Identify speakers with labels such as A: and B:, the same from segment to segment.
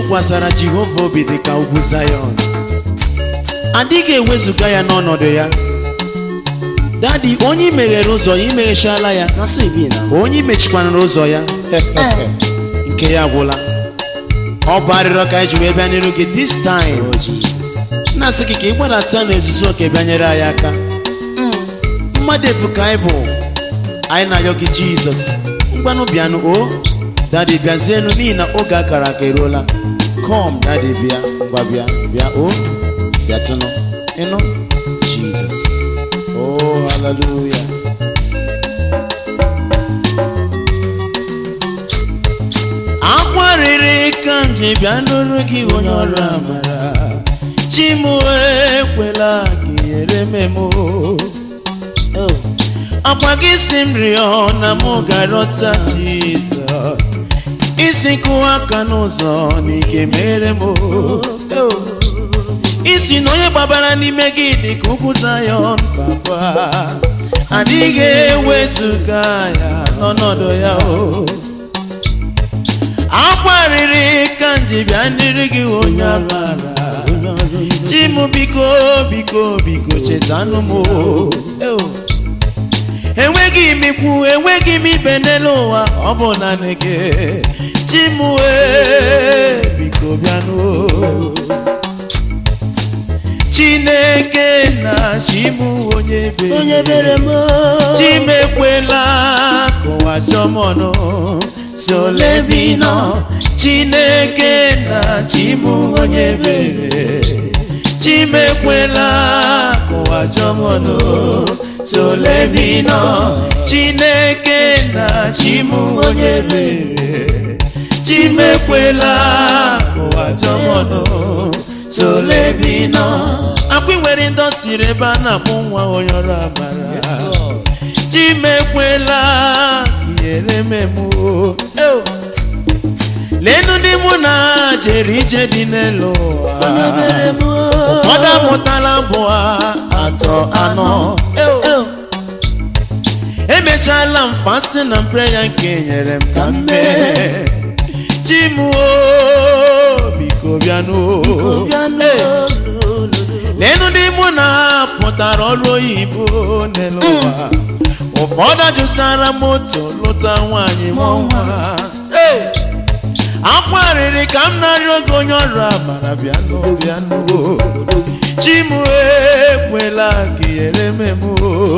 A: tụkwasara jehova obi dị ka ugwu zayọn adịghị ewezụga ya n'ọnọdụ ya dadi onye meghere ụzọ ya imeghechala ya
B: na so e be na
A: onye mechikwanara ụzọ ya nke ya gwụla ọ bụ arịrịọ ka anyị ji wee bịa n'iru gị this time
B: oh jesus
A: na-asị gị ka ị gbadata n'ezuzu oke bịanyere anyị aka mmadụ efu ka anyị bụ anyị na-ayọ gị jizọs ngwanụ bịanụ o dadi bịazienụ n'ihi na oge akara aka eruola kom dadi bịa ngwa bịa bịa o bịatụnụ ịnụ jizọs o haleluya akwarịrị ka m ji bịa n'ọrụ gị onye ọrụ amara chi m ekwela gị nyere m emo
B: oh
A: akwa gị si m rịọ na mụ ga-arọta jizọs isi kụwa aka n'ụzọ na ike mere m Oh. isi na onye gbabara n'ime gị dị ka ugwu zayọn papa adịghị ewezụga ya n'ọnọdụ ya o akwarịrị ka m ji bịa ndịrị gị onye amara
B: onye ọrụ ibe
A: chi m biko biko biko chetanụ m o. Eo. enweghị m ikwu enweghị m ibe n'elu ụwa ọ bụ naanị gị chi m wee biko bịanụ o. chineke na chi m onye
B: onye
A: bere
B: bere m
A: chi m ekwela ka ụwa chọọ m ọnụ si ole bi nọ chineke na chi m onye bere chi m ekwela ka ụwa chọọ m ọnụ si ole bi nọ chineke na chi m onye bere chi m ekwela ka ụwa chọọ m ọnụ si ole bi nọ akwa ị nwere indọstrị ebe a na-akpụ nwa onye ọrụ amara chimekwela nyere m emu lenu ndị mụ na ha jere ije dị n'elu ụwa
B: onye bere m
A: ụfọdụ amụtala bụ atọ anọ
B: oh
A: emechala m fasting na prayer nke nyere m ka m mee chimuo biko bịanụ
B: bịanụ
A: Hey. lenu ndị mụ na ha pụtara ọrụ oyibo n'elu ụwa ụfọdụ jụsara moto lụta nwaanyị mụọ nwa Hey! akwarịrị ka m narị oge onye ọrụ amara bịanụ bịanụ chimu ekwela ka ihere memo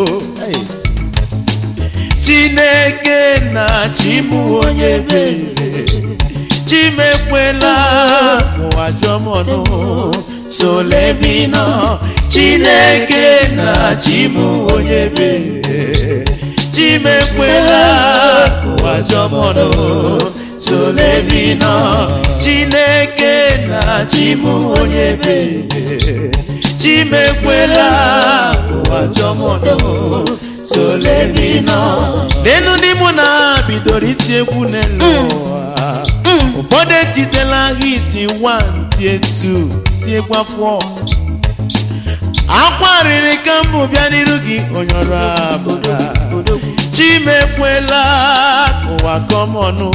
A: chineke na chimu onye bere chimekwela ụwa jọmọnụ solebino chineke na chimu onye bere chimekwela ụwa jọmọnụ solebino chineke na chimu onye bere chimekwela ụwa jọmọnụ solebino n'elu ndị mụ na ha bidoro iti egwu n'elu ụwa ụfọdụ etitela hiti 1 tie 2 tiekwa 4 akwarịrị ka mbụ bịa n'iru gị onye ọrụ abụra chimekwela ka ụwa kọmọnụ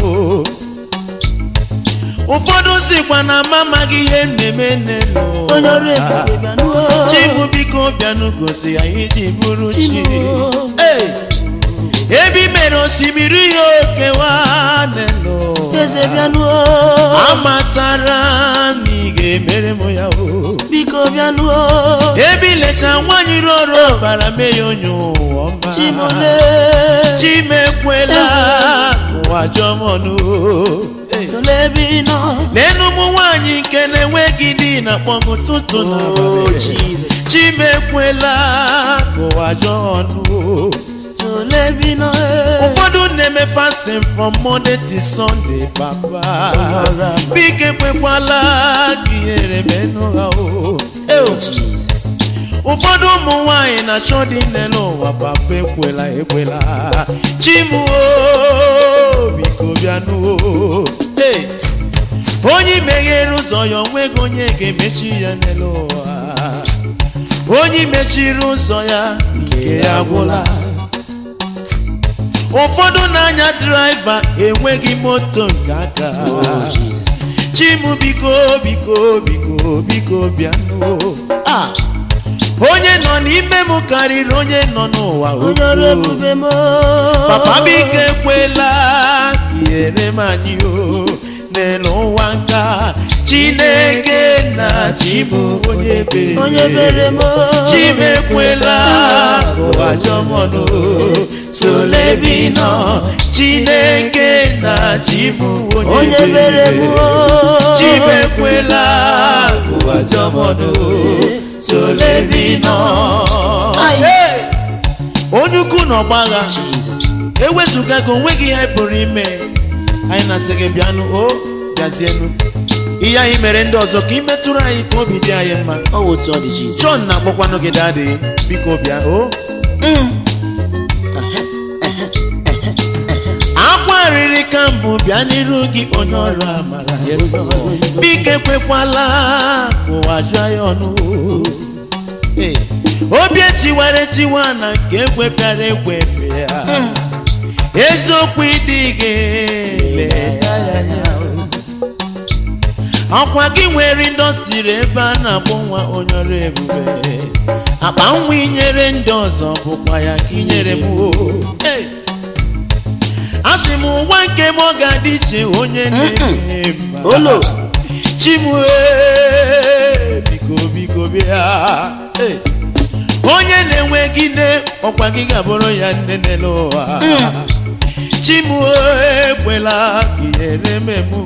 A: ụfọdụ sikwa na mama amaghị ihe m na-eme n'elu
B: onye ọrụ
A: ụwa
B: ebube bịanụ
A: chimu biko bịanụ gosi ya iji bụrụ chi
B: Chimu.
A: Hey! ebe i mere osimiri ya okewa n'elu ụwa.
B: eze bịanụ
A: amatara m ị ga-emere m ya o
B: biko bịanụ
A: ebe ilecha nwaanyị rụọ ọrụ ọbara mee ya onye ụwa ọma
B: chimole
A: chimekwela ụwa jọmọnụ
B: tolebino
A: n'elu ụmụ nwaanyị nke na-enweghị di na kpọgụ tụtụ na
B: oh jesus
A: chimekwela ụwa jọọnụ
B: tolebino
A: ụfọdụ na-eme fasting from monday to sunday papa biko ekwekwala ka ihere menụ ha o Eo.
B: jesus
A: ụfọdụ ụmụ nwanyị na-achọ dị n'elu ụwa papa ekwela ekwela chimuo biko bịanụ Hey! onye meghere ụzọ ya onweghị onye ga-emechi ya n'elu ụwa onye mechiri ụzọ ya nke ya gwụla ụfọdụ na-anya draiva enweghị moto nke aka
B: oh jesus
A: chimu biko biko biko biko bịanụ Ah! onye nọ n'ime m karịrị onye nọ n'ụwa
B: onye ọrụ
A: ukwuu.
B: ebube m
A: papa biko ekwela ka ihere m anyị o n'elu ụwa nka chineke na chibụ onye bere
B: onye bere m
A: chimekwela ụwa jọmọnụ solebinọ chineke na chibụ onye
B: onye bere m
A: chimekwela ụwa jọmọnụ solebinọ
B: Ai.
A: Hey! onye ukwu na ọgbagha
B: Jesus
A: ewezụga gị onweghị ihe anyị pụrụ ime anyị na-asị gị bịanụ o bịazienụ ihe anyị mere ndị ọzọ ka ị metụrụ anyị ka obi dị anyị mma
B: ọ wụ otu ọ dị Jesus
A: John na-akpọkwanụ gị dadị biko bịa o akwa riri ka mbụ bịa n'iru gị onye ọrụ amara
B: Yes, Lord.
A: biko ekwekwala ka ụwa jụọ ya ọnụ Hey, obi etiwara etiwa na nke ekwepịara ekwepịa eziokwu ịdị gị leta ya anya ọkwa gị nwere indọstrị ebe a na-akpọ nwa onye ọrụ ebube akpa nwa inyere ndị ọzọ bụkwa ya ka inyere m o Hey! a sị m ụwa nke m ọ ga-adị iche onye na-eme mma
B: Olo.
A: chimue biko biko bịa Hey! onye na-enweghị nne ọkwa gị ga-abụrụ ya nne n'elu ụwa chimue ekwela ka ihere memụ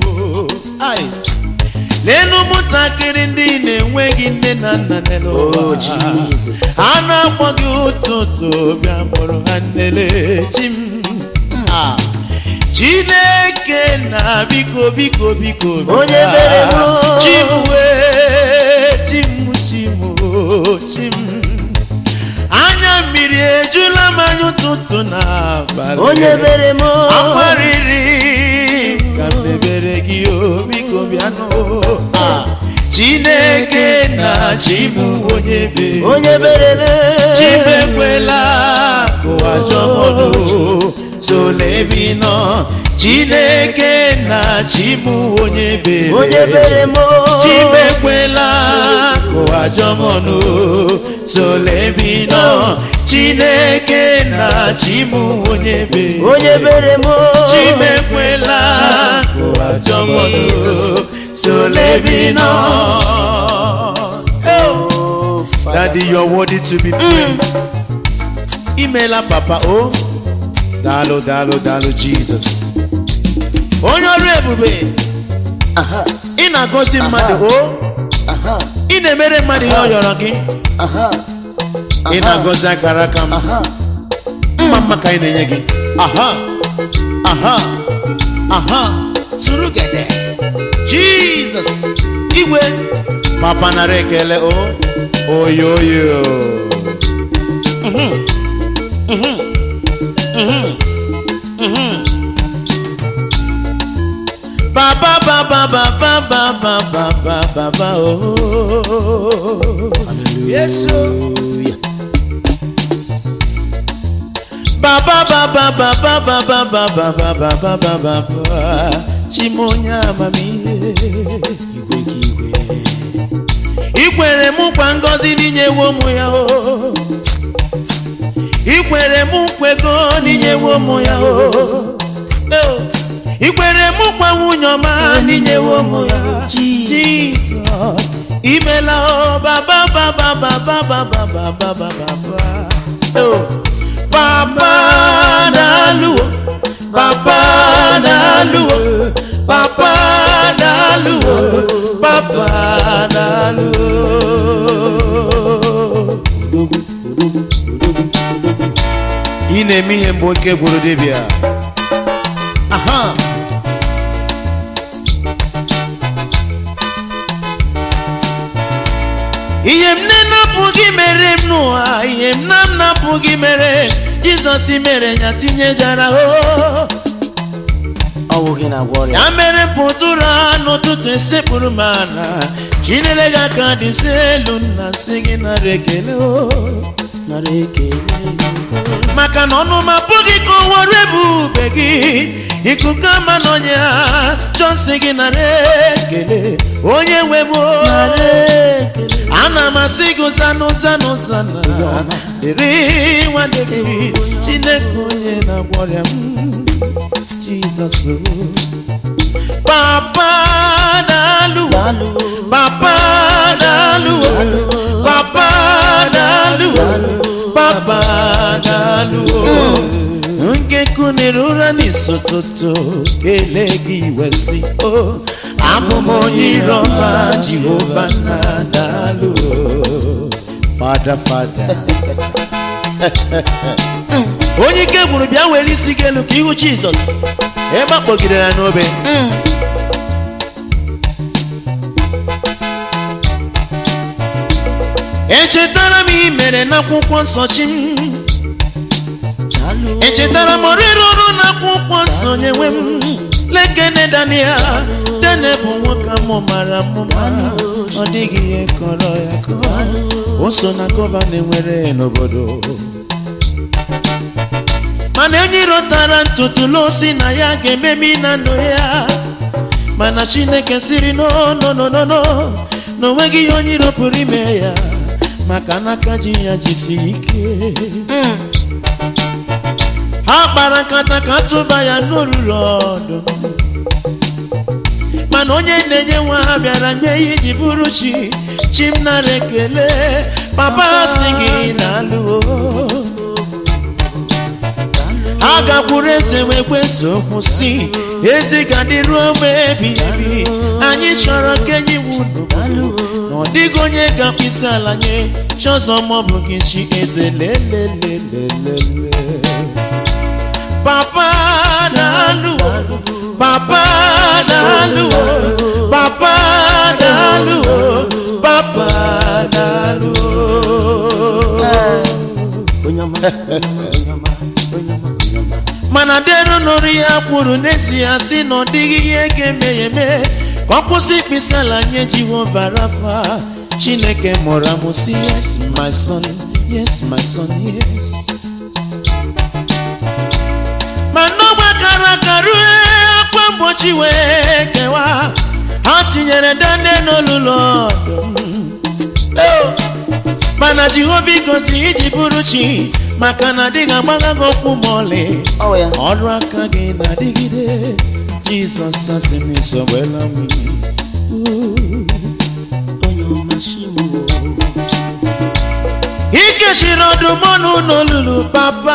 A: n'elu ụmụntakịrị ndị na-enweghị nne na nna n'elu
B: Oh,
A: ụwa
B: Jesus.
A: a na-akpọ gị ụtụtụ bịa mụrụ ha nnele chim Ah. chineke na biko biko biko bịa.
B: Onye mere m.
A: chimwe chim chim o, chim anya mmiri ejula m anya ụtụtụ na abalị
B: onye bere m
A: akwarịrị ka m mebere gị o biko bịanụ Ah. chineke na chimụ onye be
B: onye berele
A: chimekwela ụwa jọmọdụ solebi nọ chineke na chimụ onye bere
B: onye bere m
A: chimekwela ụwa jọmọdụ solebi nọ chineke na chimụ onye bere
B: onye bere m
A: chimekwela ụwa jọmọdụ solebi nọ
B: Oh, Father.
A: Daddy, you're worthy to be praised. Imela papa o. Dalo dalo dalo Jesus. Onye ọrụ ebube,
B: Aha,
A: ị na-agọzi mmadụ o.
B: aha,
A: Ị na-emere mmadụ ihe ọ yọrọ gị.
B: aha,
A: Ị na-agọzi akara aka m.
B: aha.
A: Mma mma ka anyị na-enye gị. Aha, aha, aha. Suru gede. Jesus. Igwe. Papa nara ekele o. Oyoyo. Baba baba baba baba baba baba oh.
B: Hallelujah.
A: Baba baba baba baba baba baba baba baba Chimonya amamihe
B: Igwe ka igwe.
A: Ikwere mụ kwa ngọzi n'inyewo mụ ya o Ikwere mụ kwego n'inyewo mụ ya o Ikwere mụ kwa nwunye ọma n'inyewo mụ ya
B: Jesus.
A: Jesus Imela o baba baba baba baba baba baba Oh Papa dalu o Papa dalu o Papa dalu o Papa dalu o
B: Odogwu, odogwu, odogwu, odogwu.
A: ị na-eme ihe mgbe oke gwụrụ dibịa aha ihe m na-enapụghị mere m n'ụwa ihe m na m napụghị mere jizọs mere ya tinyejara o
B: Ọwụ gị na-agwọ ọrịa.
A: ya mere m pụtụrụ ha n'ụtụtụ esekpụrụ m ana chinere gị aka dị nsọ elu nna nsị gị nara ekele o
B: Nara ekele.
A: maka na ọnụ m apụghị ka o were ebube gị ikuku ama n'onye ha jọsi gị nara ekele onye nwe m o.
B: nara ekele
A: ana m asị gị zanụ zanụ zanụ dịrị nwa David chineke onye na-agwọ ọrịa m jizọs o. papa daalụ
B: daalụ
A: papa daalụ papa daalụ papa daalụ nke kunere ụra n'isi ụtụtụ kelee gị wesi o abụ m onye irọma jehova na daalụ fada fada onye ike gwụrụ bịa were isi gị elu ka ihu jizọs ebe a kpọgidere ya n'obe echetara m ihe mere n'akwụkwọ nsọ chi m
B: daalụ
A: echetara m ọrịrị ọrụ n'akwụkwọ nsọ nyewe m lekene daniel dane bụ nwoke amụ mara mmụma ọ dịghị ihe kọrọ ya kọọ o so na gọvanọ nwere n'obodo mana enyi rotara ntutu n'osi na ya ga-ememi na ndụ ya mana chineke siri nonononono na onweghị ihe onye iro pụrụ ime ya maka n'aka ji ya jisiri ike ha kpara nkata ka tụba ya n'olulu ọdụm mana onye na-enye nwa ha bịara nye ya iji bụrụ chi chi m nara ekele papa si gị na-alụ ha gakwuru eze wee kwesị okwu si ezi ga dị ruo mgbe ebighị ebi anyị chọrọ ka enyi wudu na ọ dịghị onye ga-akpịsị ala nye chọzọ maọbụ gị chi eze lelelelelele papa daalụ papa daalụ papa daalụ papa daalụ
B: onye ọma onye ọma onye ọma onye ọma
A: mana dero nụrụ ya kwuru n'ezie sị na ọ dịghị ihe ga-eme ya eme ka ọ kwụsị ịkpịsị ala nye jehova rafa chineke mụrụ amụ si yes my son yes my son yes ma n'ọgba kara aka rue akwa mgbochi wee kewa ha tinyere dane n'olulu ọdụm Oh! mana jehova gosi iji bụrụ chi maka na adịghị agbagha gị okwu ma ọlị
B: ọ ya
A: ọrụ aka gị na-adịgide jizọs asị m isogbela m
B: onye ọma shimu
A: ikechiri ọdụm ọnụ n'olulu papa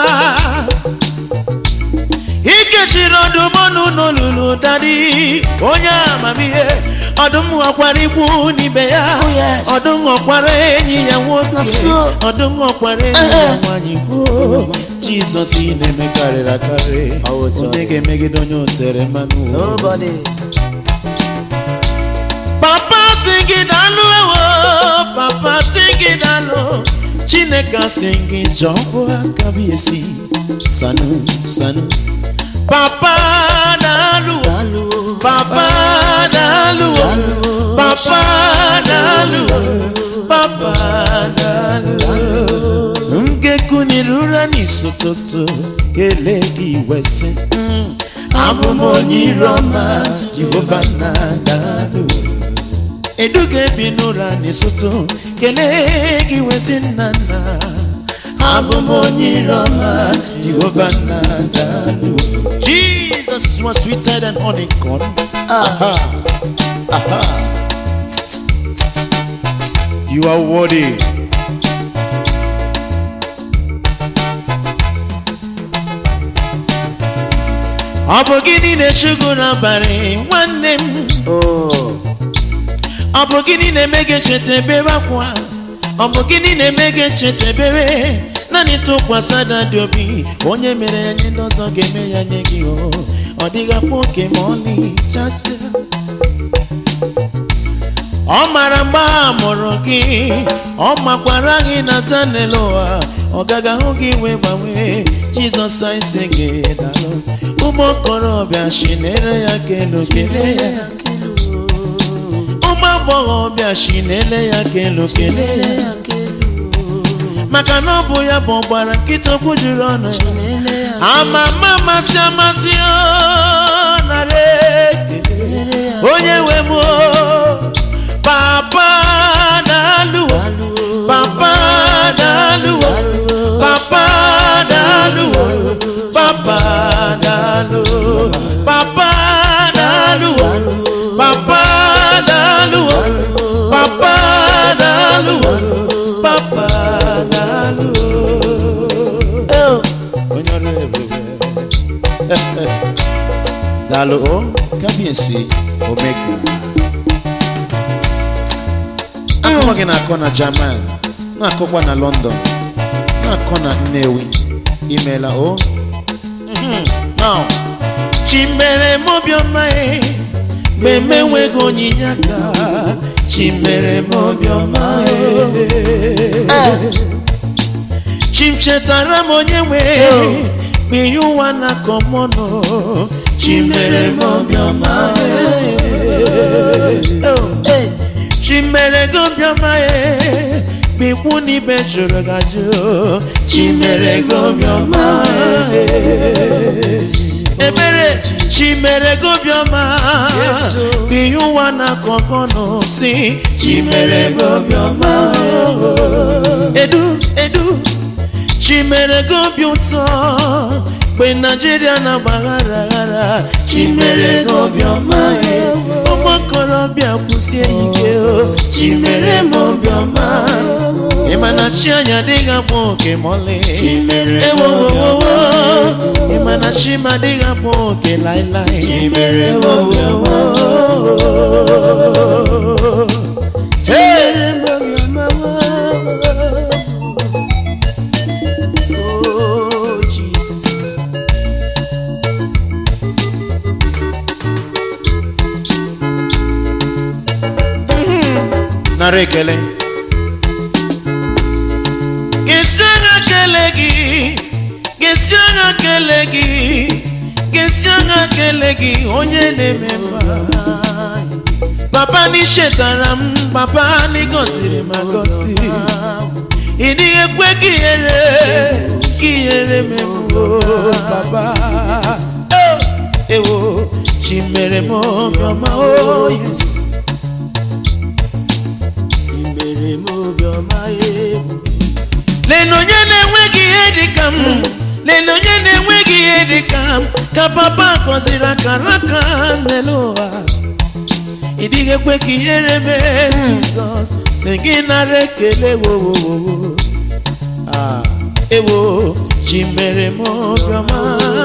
A: ikechiri ọdụm ọnụ n'olulu dadi onye amamihe ọdụm ghọkwara ikwu n'ibe ya
B: Oh, yes.
A: ọdụm ghọkwara enyi ya nwoke
B: Na so.
A: ọdụm ghọkwara enyi ya
B: Eh, eh.
A: nwanyị kwuo jizọs ị na-eme karịrị akarị
B: Ọ bụ otu ọ
A: onye
B: dị.
A: ga-emegide onye o tere mmanụ
B: nobody
A: papa si gị dalụ ewo papa si gị dalụ chineke si gị jọbụ aka bụ esi sanụ sanụ papa dalụ
B: daalụ
A: papa dalụ papa dalụ papa dalụ m ga-ekuniri ụra n'isi ụtụtụ kelee gị wesị abụ m onye ire ọma jehova na dalụ eduga ebi n'ụra n'ịsụtụ kelee gị wesị nna nna abụ m onye ire ọma jehova na dalụ jesus was sweeter than honeycomb aha aha you are worthy ọ bụ gịnị na-echegbu n'abalị nwanne m
B: oh
A: ọ bụ gịnị na-eme gị echeta ebere akwa ọ bụ gịnị na-eme gị echeta ebere naanị tụkwasị ada dị obi onye mere ya nye ndị ọzọ ga-eme ya nye gị o ọ dịghị akpa oke ma ọlị chacha ọ mara mgbe a mụrụ gị ọ makwara gị na zanele ụwa ọ gaghị ahụ gị wee gbanwee jizọs anyị gị dalụ ụmụ okorobịa shinere ya kelu kele ya ụmụ agbọghọbịa shi na-ele ya kelu kele ya maka na ọ bụ ya bụ ọgbara nkịta okwu juru ọnụ ya
B: chinele ya
A: ama ama amasị amasị o nara ekele
B: nyere ya
A: onye nwe m o papa na-alụwa
B: alụwo
A: papa na-alụwa papa na-alụwa papa na-alụ papa na-alụwa papa na-alụwa papa na-alụwa papa na-alụwa
B: Eh,
A: onye ọrụ ebube daalụ o kabiesi omega akụkọ gị na-akọ na jaman na-akọkwa na london na-akọ na nnewi imeela o Mhm. Now, chimere m obiọma e mgbe m enweghị onyinye aka chimere m obiọma e chim chetara m onye nwe mgbe ihe ụwa na-akọ m ọnụ chimere m obiọma
B: eh,
A: chimere gị obiọma e mgbe ikwu na ibe jụrụ gị ajụ chimere gị obiọma ebere chimere gị obiọma
B: Yes, oh.
A: mgbe ihe ụwa na-akọ gị ọnụ si chimere gị obiọma edu edu chimere gị obi ụtọ mgbe naijiria na-agbaghara aghara chimere gị obiọma ụmụ okorobịa kwụsie ike o chimere m obiọma ịma na chi anya adịghị akpọ oke mọlị
B: Chimere m
A: ewowowowo ịma na chi m adịghị akpọ oke laịlaị
B: Chimere m obiọma.
A: Hey!
B: nyere m obiọma Oh, Jesus.
A: nara ekele gesi agha kele gị gesi agha kele gị gesi agha kele gị onye na-eme mma papa n'ichetara m papa n'igosiri m agosi ị dịghị ekwe ka ihere ka ihere memgbo papa Oh, ewo chi mere m obiọma oh yes
B: Imere m obiọma egwu
A: Lele onye na-enweghị ihe dị ka m lele onye na-enweghị ihe dị ka m ka papa gọziri akara aka n'elu ụwa ị dịghị ekwe ka ihere mee Jizọs si gị nara ekele wowowowo Ah, ewo chi mere m obiọma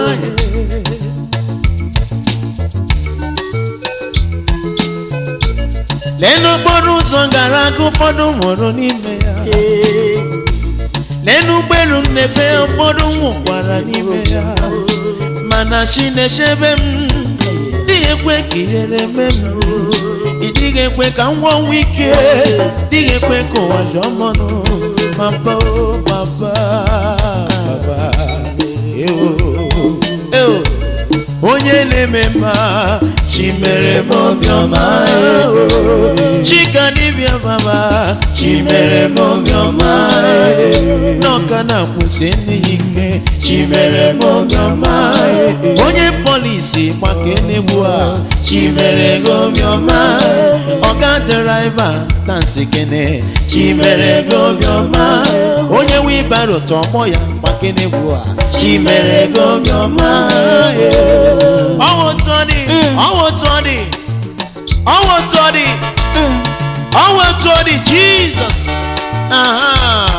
A: lee n'okporo ụzọ gara aga ụfọdụ nwụrụ n'ime ya
B: Eh,
A: n'elu ụgbọelu m na-efe ụfọdụ nwụkwara n'ime ya mana chi na-echebe m dịghị ekwe ka ihere mee m ị dịghị ekwe ka m gwọnwa ike dịghị ekwe ka ụwa jọọ m ọnụ papa o papa papa eo eo onye na-eme mma chi mere m obiọma eo chika dibịa baba chi mere m obiọma eo n'ọka na-akwụsị ndị ya ike chi mere m obiọma eo onye polisi gbake n'egbu a chi mere gị obiọma ọga deraiva tansi kene chi mere gị obiọma onye wibaro tọmọ ya gbake n'egbu a chi mere gị obiọma ọwụ otu ọ dị ọwụ otu ọ dị ọwụ otu ọ dị ọwụ otu ọ dị jizọs aha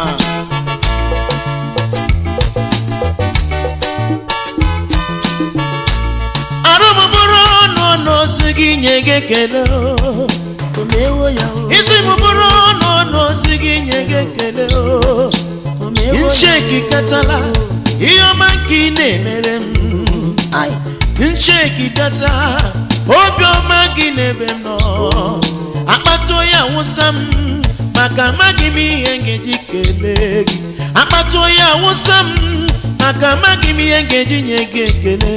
A: arụmụbụrụ ọnụ n'ozi gị nye gị ekele o.
B: o mewo ya o
A: isi mụbụrụ ọnụ n'ozi gị nye gị ekele o.
B: o mewo ya
A: ncheki katala ihe ọma nke ị na-emere m
B: Ai,
A: ncheki kata obiọma gị n'ebe m nọ akpata onye awụsa m maka amaghị m ihe m ga-eji kelee gị akpata onye awụsa m maka amaghị m ihe m ga-eji nye gị ekele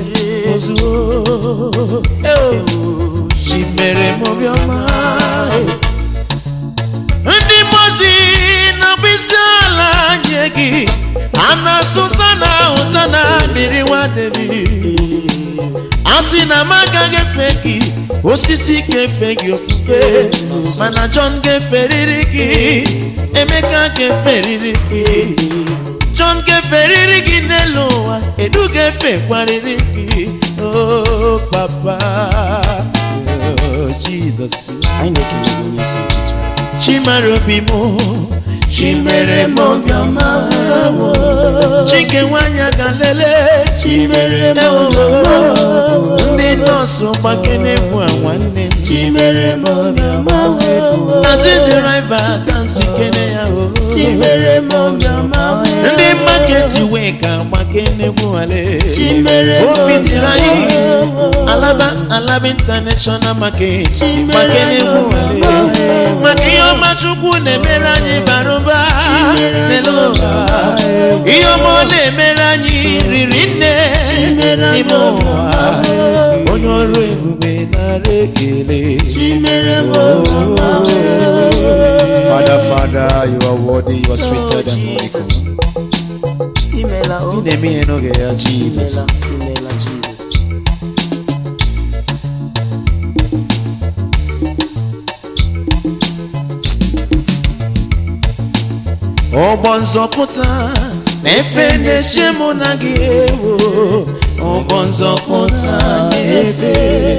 A: ozuo Eo, chi mere m obiọma ndị mozi na mkpịsị ala nye asụsana ụzana dịrị nwa David a sị na m agaghị efe gị osisi ga-efe gị ofufe mana John ga-eferiri gị Emeka ga-eferiri gị John ga-eferiri gị n'elu ụwa Edu ga-efekwarịrị gị oh papa oh Jesus
B: anyị na-ekele gị onye isi nke Israel
A: chimere obi m chimere m obiọma chike nwanyị ga lele
B: chimere m
A: ewo
B: obiọma
A: ndị nọọsụ gbakene bụ nwanne m
B: chimere m obiọma
A: nazi dịraiva tansi kene ya o
B: chimere m obiọma
A: ndị maketi wee ka gbakene bụ ale
B: chimere m
A: o fitiri anyị
B: obiọma
A: alaba alaba international market
B: Chimere
A: gbakene bụ ale
B: m
A: maka ihe ọma chukwu na-emere anyị bara ụba n'elu ụwa ihe ọma ọ na-emere anyị riri nne n'ime ụwa onye ọrụ ebube nara ekele
B: chimere m obiọma
C: Father, Father, you are worthy, you are sweeter than honeycomb.
B: Jesus imela o
A: ị na-eme ihe n'oge ya jizọs
B: imela imela Jesus
A: ụgbọ nzọpụta na-efe na-eche mụ na gị ewo ụgbọ nzọpụta na-efe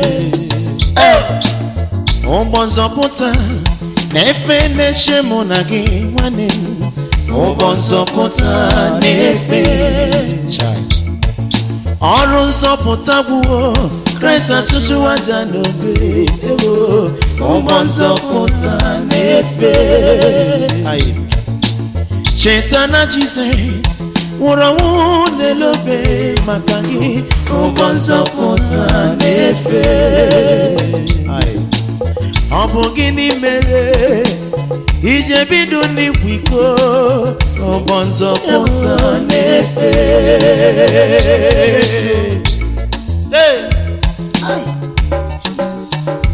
A: ụgbọ nzọpụta na-efe na-eche mụ na gị nwanne m ụgbọ nzọpụta na-efe Chai. ọrụ nzọpụta gwuo kraịst achụchụ aja n'obe ewo ụgbọ nzọpụta na-efe Aye. cheta na jizọs nwụrụ ọnwụ n'elobe maka gị ụgbọ nzọpụta na-efe Aye. ọ bụ gịnị mere ije bido n'ikwa iko ụgbọ nzọpụta na-efe Hey!
B: Ai, Jesus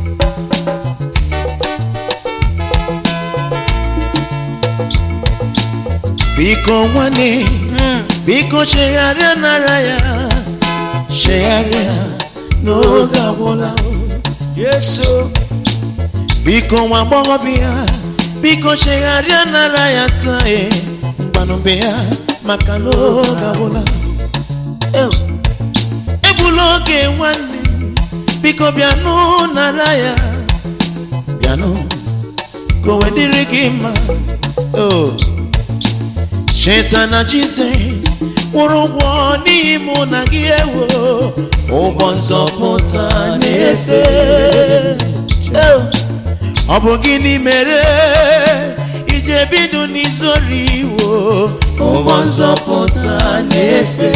A: biko nwanne biko chegharịa nara ya chegharịa n'oge agwụla
B: Yesu
A: biko nwa agbọghọbịa biko chegharịa nara ya taa e mgbanụbe ya maka n'oge agwụla
B: ew
A: egbula oge nwanne m, biko bịanụ nara ya bịanụ ka o wee dịrị gị mma Oh. cheta na jizọs kwụrụ ụgwọ n'ihi mụ na gị ewo ụgbọ nzọpụta na-efe
B: ew
A: ọ bụ gịnị mere ije bido n'izori iwo ụgbọ nzọpụta na-efe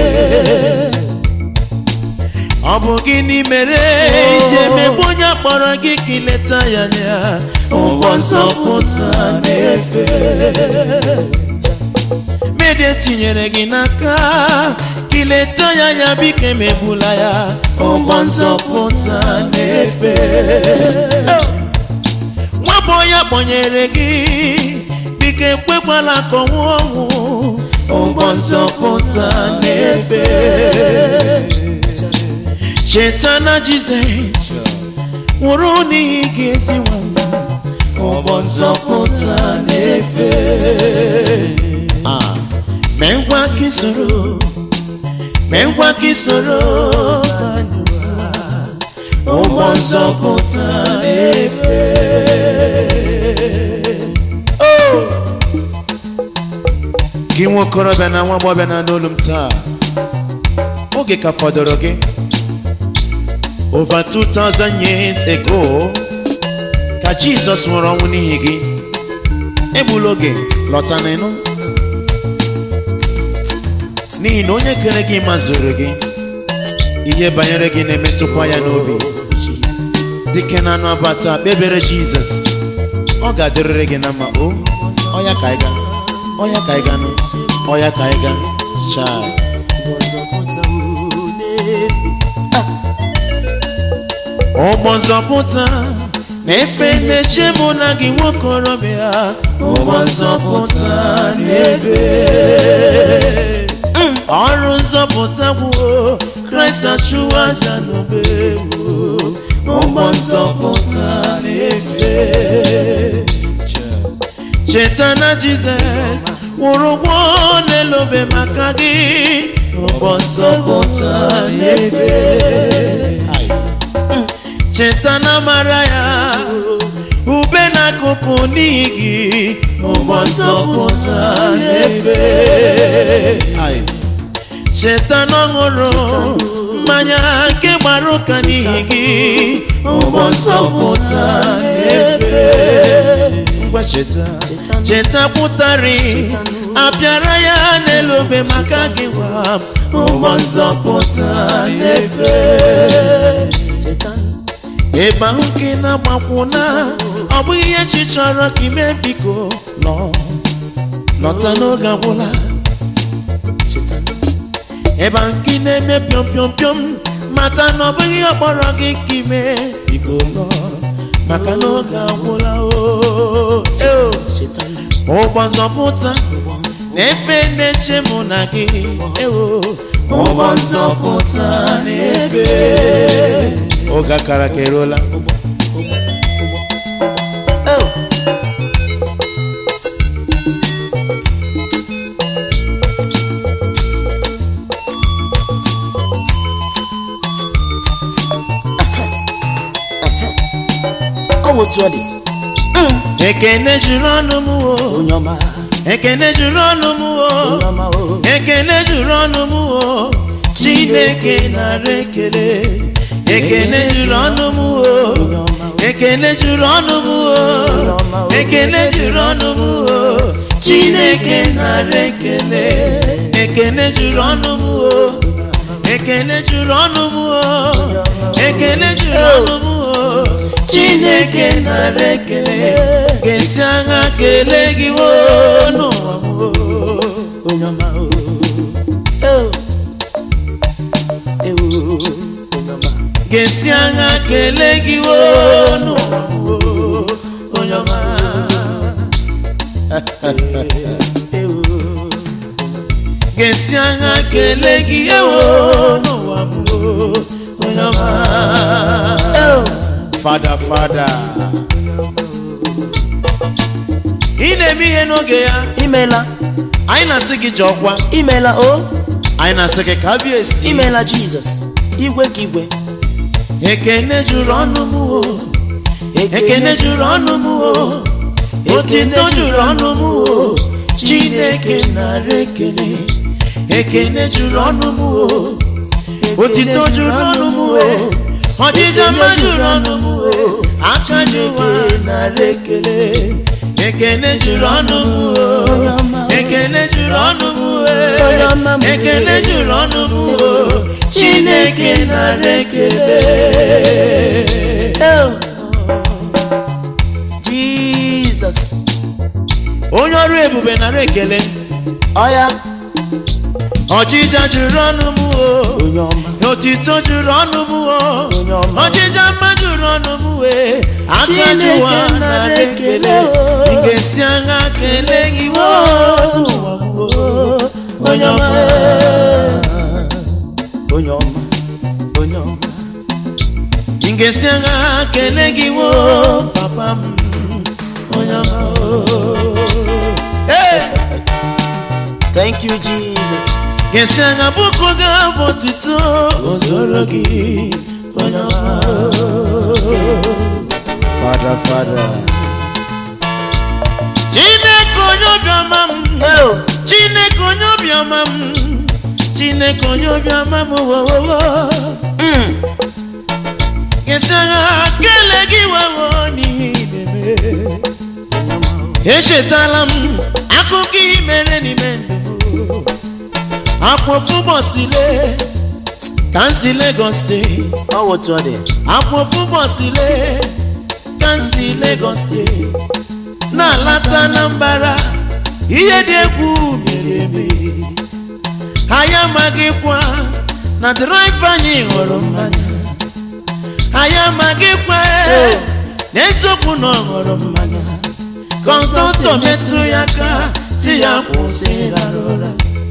A: ọ bụ gịnị mere ije megbu onye kpọrọ gị ka ileta ya anya ụgbọ nzọpụta na-efe mede tinyere gị n'aka ka ileta ya anya biko emegbula ya ụgbọ nzọpụta na-efe nwabụ ya kpọnyere gị biko ekwekwala ka ọ nwụọ ọnwụ ụgbọ nzọpụta na-efe cheta na jizọs nwụrụ n'ihi gị ezi nwanne ụgbọ nzọpụta na-efe Ah, mee ngwa ka isoro mee ngwa ka isoro ụgbọ nzọpụta na-efe Oh! gị nwa okorobịa na nwa agbọghọbịa na n'olu m taa oge ka fọdụrụ gị over 2000 years ago ka jizọs nwụrụ ọnwụ n'ihi gị egbula oge lọta n'ịnụ n'ihi na onye kere gị mazụrụ gị ihe banyere gị na-emetụkwa ya n'obi
B: Jesus
A: dike na anụ abata kpebere jizọs ọ ga-adịrịrị gị na mma o ọya ka anyị ga ọya ka anyị ga nụ ọya ka anyị ga chaa
B: Bọzọpụta m na-efe
A: ụgbọ nzọpụta na-efe na-eche mụ na gị nwokorobịa ụgbọ nzọpụta na-efe ọrụ nzọpụta gwuo kraịst achụwa aja n'obe gwuo ụgbọ nzọpụta na-efe cheta na jizọs kwụrụ ụgwọ n'elobe maka gị ụgbọ nzọpụta na-efe cheta na mara ya ube n'akụkụ n'ihi gị ụgbọ nzọpụta na-efe cheta na ọ ṅụrụ mmanya nke gbara ụka n'ihi gị ụgbọ nzọpụta na-efe ngwa cheta cheta pụtarị apịara ya n'elu obe maka gị nwa ụgbọ nzọpụta na-efe ebe ahụ ka ị na-agbakwụna ọ bụghị ihe chi chọrọ ka ime biko lọ lọta n'oge agwụla ebe ahụ ka ị na-eme pịọm pịọm pịọm mata na ọ bụghị ihe ọ kpọrọ gị ka ime biko lọ maka n'oge agwụla o eo. ụgbọ nzọpụta na-efe na-eche mụ na gị ewo ụgbọ nzọpụta na-efe oge akara ka eruola
B: ọ bụ otu ọ dị
A: ekene juru ọnụ m o
B: onye ọma
A: ekene juru ọnụ m o
B: onye ọma o
A: ekene juru ọnụ m o chineke nara ekele ekene juru ọnụ m o ekene juru ọnụ m o ekene juru ọnụ m o chineke nara ekele ekene juru ọnụ m o ekene juru ọnụ m o ekene juru ọnụ m o chineke nara ekele ga-esi agha kelee gị wo n'ụwa m o
B: onye ọma o Eo. ewo onye ọma
A: ga-esi agha kelee gị wo n'ụwa m o onye ọma
B: ewo
A: ga-esi agha kelee gị ewo n'ụwa m o onye ọma
B: Eo.
C: Father, Father.
A: ị na-eme ihe n'oge ya
B: imela
A: anyị na-asị gị ji ọkwa
B: imela o
A: anyị na-asị gị ka bịa esi
B: imela jizọs igwe ka igwe
A: ekene juru ọnụ m o ekene juru ọnụ m o otito juru ọnụ m o chineke nara ekele ekene juru ọnụ m o otito juru ọnụ m o ọdịja mma juru ọnụ m o aka ji ụwa nara ekele ekene juru ọnụ m o ekene juru ọnụ m o ekene juru ọnụ m o chineke nara ekele
B: Eo. jizọs
A: onye ọrụ ebube nara ekele
B: ọya
A: ọchịcha juru ọnụ m o
B: onye ọma
A: otito juru ọnụ m o
B: Onye ọma.
A: ọchịcha mma juru ọnụ m wee aka
B: Chineke
A: jụwa
B: nara
A: nara ekele
B: ekele o.
A: ị ga-esi agha kelee gị wo n'ụwa m o.
B: onye ọma onye ọma onye ọma
A: ị ga-esi agha kelee gị wo papa m onye ọma o. Hey!
B: thank you jesus
A: ga-esi agha bụkụ gị abụ otito ozoro gị onye ọma
C: Father, Father.
A: chineke onye obiọma m
B: Eo.
A: chineke onye obiọma m chineke onye obiọma m wowowo
B: Mm.
A: ga-esi agha kele gị wewo n'ihe ị na-eme echetala m akụkọ ihe mere n'ime ndụ m akpọpụ bọsile ka m si Lagos steeti
B: ọ bụ otu ọ dị
A: akpọpụ bọsile ka m si Lagos steeti na-alata na mbara ihe dị egwu mere eme anyị amaghịkwa na draiva anyị ṅụrụ mmanya anyị amaghịkwa eh, n'eziokwu na ọ ṅụrụ mmanya kọntọntọ metụ ya aka si ya kwụsị ịrara ụra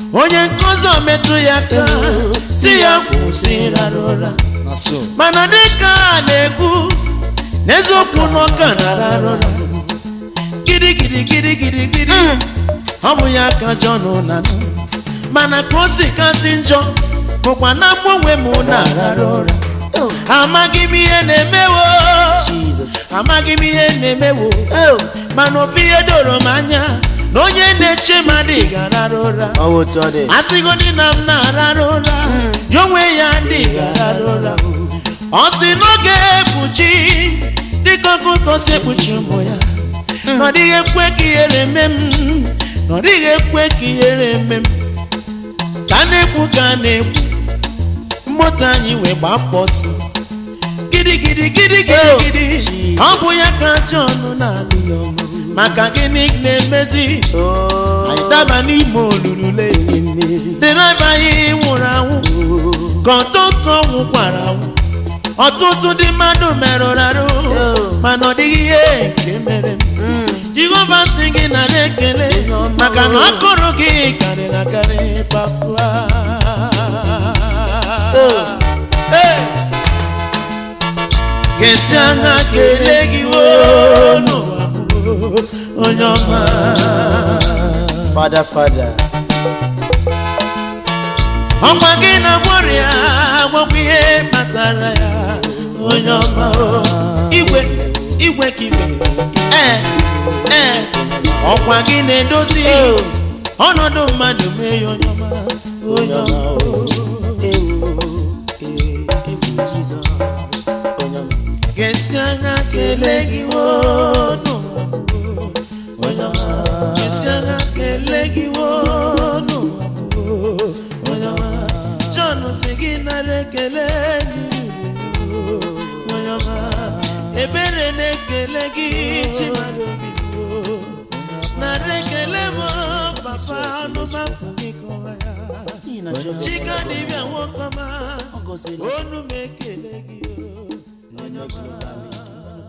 A: onye nkụzi metụ ya aka si ya kwụsị ịrara ụra
B: na so
A: mana dịka a na-ekwu n'eziokwu n'ọka na-arara ụra gidi gidi gidi gidi gidi ọ bụ ya ka Jọn na mana ka o si kasị njọ bụkwa na mụ onwe m na-arara ụra amaghị m ihe na-emewo
B: Jesus
A: amaghị m ihe na-emewo
B: oh
A: mana ofu ihe doro m anya na onye na-eche mmadụ ga-arara ụra
B: ọ bụ otu ọ dị
A: asịgodị na m na-arara ụra ya onwe ya dị ga-arara ụra ọ sị n'oge ekpuchi dịka ọkụkọ si ekpuchi ụmụ ya na ọ dịghị ekwe ka ihere eme m na ọ dịghị ekwe ka ihere eme m ka a na-ekwu ka a na-ekwu mmụta anyị wee gbaa mkpọsị gidi gidi gidi gidi gidi ọ bụ ya ka Jọn na-alụ maka gịnị na-emezi
B: oh
A: anyị daba n'ime olulule
B: mmeri
A: dịrịba anyị nwụrụ anwụ ka ọtụtụ nwụkwara anwụ ọtụtụ ndị mmadụ merụrụ arụ mana ọ dịghị ihe nke mere m jehova si gị nara ekele maka na akụrụ gị karịrị akarị papa Hey! ga-esi anya kelee gị woo n'ụwa m, onye ọma
B: fada fada
A: ọkwa gị na gbọrịa gwakwa ihe kpatara ya onye ọma o. igwe igwe ka igwe ee ee ọkwa gị na-edozi ọnọdụ mmadụ mee ya onye ọma onye ọma o.
B: ewu egwu Jizọs onye ọma
A: ga-esi anya kelee gị woo n'ụwa m, onye ọma ga-esi anya kelee gị woo n'ụwa m, onye ọma Jọn si gị nara ekele n'iru onye ọma ebere na-ekele gị chimadụ nara ekele m papa ọnụmafụ gị kọwa ya
B: n'ihi na Jehova
A: chika dibịa nwoke ọma
B: ọ gọziela
A: onu m ekele gị o onye ọma